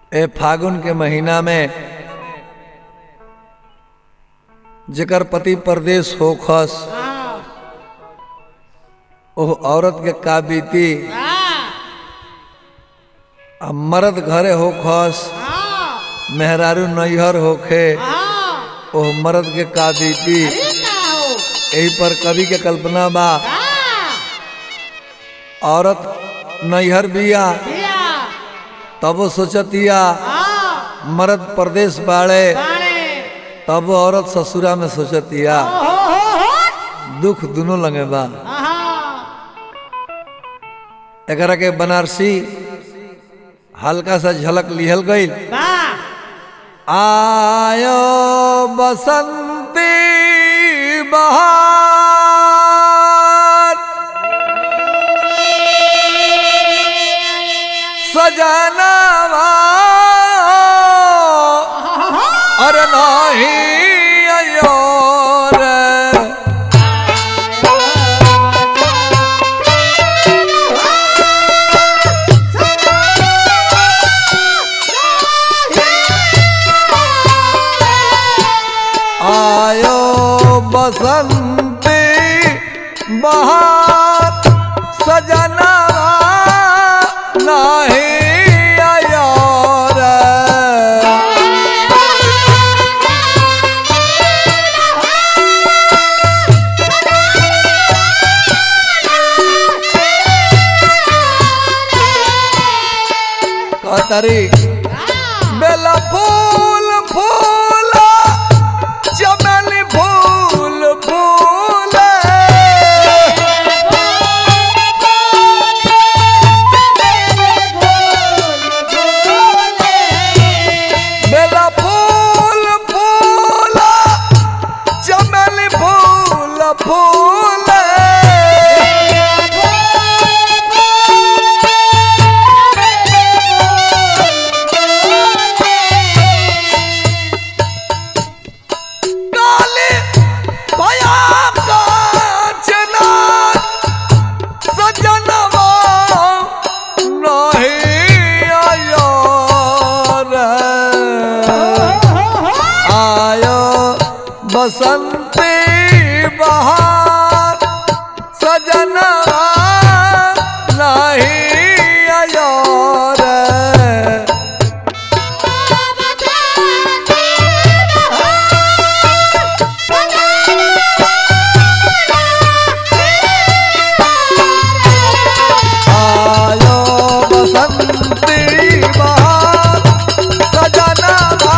ए फागुन के महीना में जेकर पति परदेश होखस ओह औरत के का बीती आ मर्द घरे होखस मेहरारू नैहर होखे ओह मर्द के का बीती यही पर कवि के कल्पना बा औरत नैहर बिया तब सोचतिया मर्द परदेश बाड़े तब औरत ससुरा में सोचतिया दुख दोनों लगे बा एकरा के बनारसी हल्का सा झलक लिहल गई आयो बसंती बहार सजनवा अरे नहीं अयो रे आयो बसंती बहार सजना नहीं आयो रे कतरी बेला फूल फूल चमेली फूल फूल बेला फूल फूल चमेली फूल फूल काली भया कांचना सजनवा नहीं आयो रे आयो बसंती बहार सजनवा नहीं आयो रे आयो बसंती बहार सजना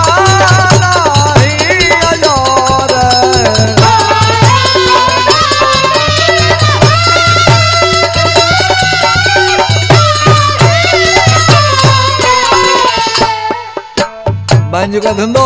नहीं आयो रे बांजू का धंधो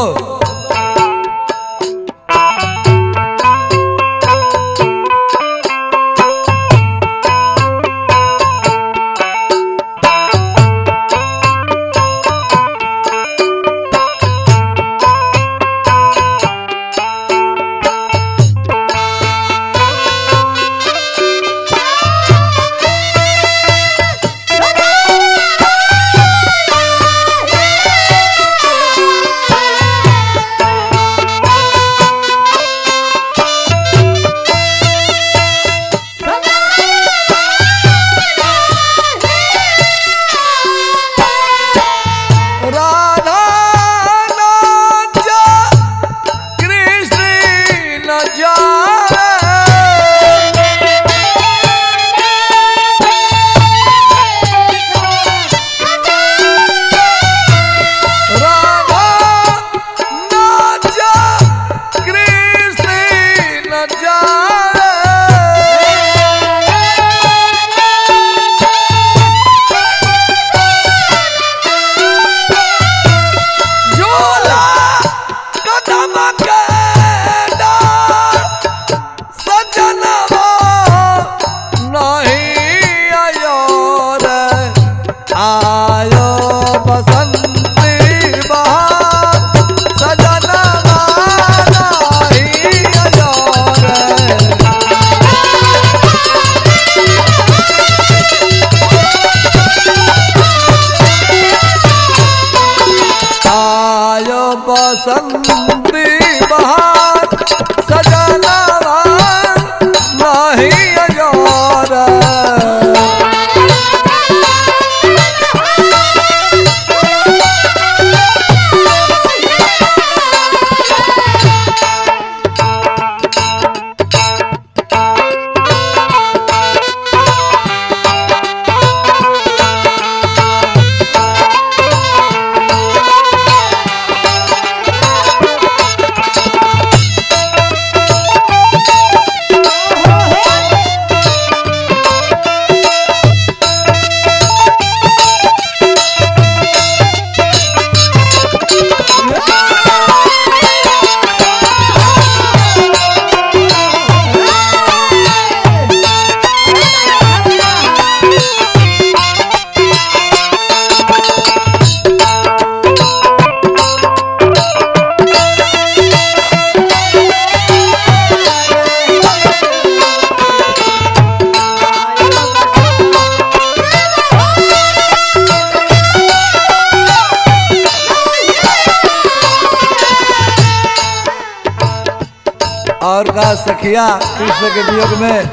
बसंती बहार सजनवा नहीं अजोर और का सखिया कृष्ण के वियोग में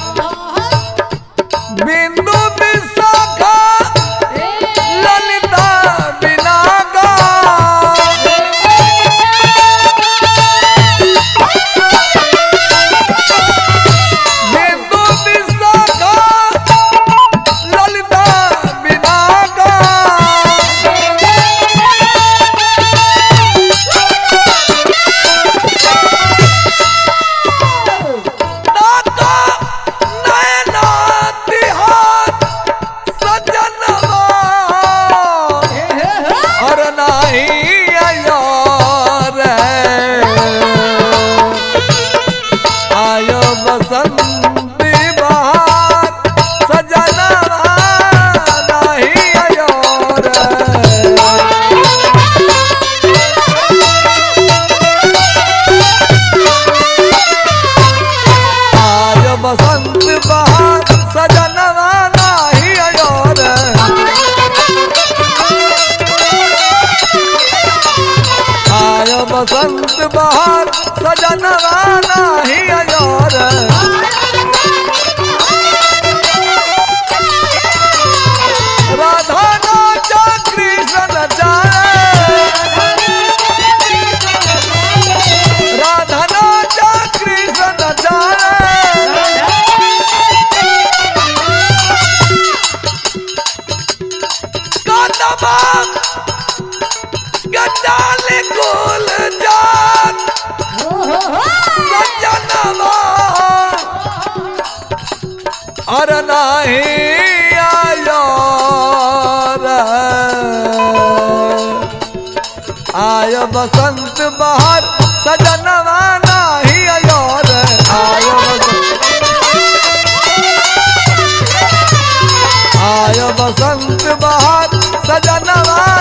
बिंदु विशाखा ललिता बिनागा बिंदु विशाखा ललिता बिनागा नाका नैना तिहार सजनवा और नाही अयोर आयो बसंती बहार सजनवा नाही अयोर आय बसंत बहार सजनवा नाही अयोर आय बसंत बहार सजनवा नाही अयोर राधा नाचा कृष्ण जाए राधा नाचा कृष्ण जाए कदमा गजाल कुल जात सजनवा और नाही आयो रे। आय बसंत बहार सजनवा नाही आयो रे आय बसंत आय बसंत बहार सजनवा